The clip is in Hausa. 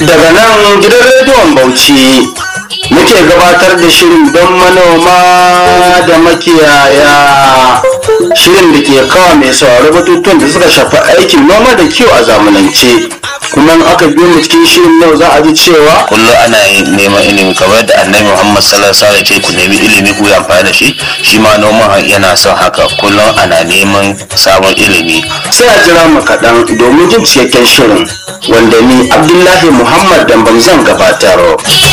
daga nan gidan rediyon bauchi muke gabatar da shirin don manoma da makiyaya shirin da ke kawo mai sauraro batutuwan da suka shafi aikin noma da kiwo a zamanance kuma in aka biyo mu cikin shirin yau za a ji cewa kullum ana neman ilimi kamar da annabi muhammad sallallahu alaihi wasallam ce ku nemi ilimi ku yi amfani da shi shi ma noman yana son haka kullum ana neman sabon ilimi sai a jira mu kaɗan domin jin cikakken shirin wanda ni abdullahi muhammad damban zan gabatar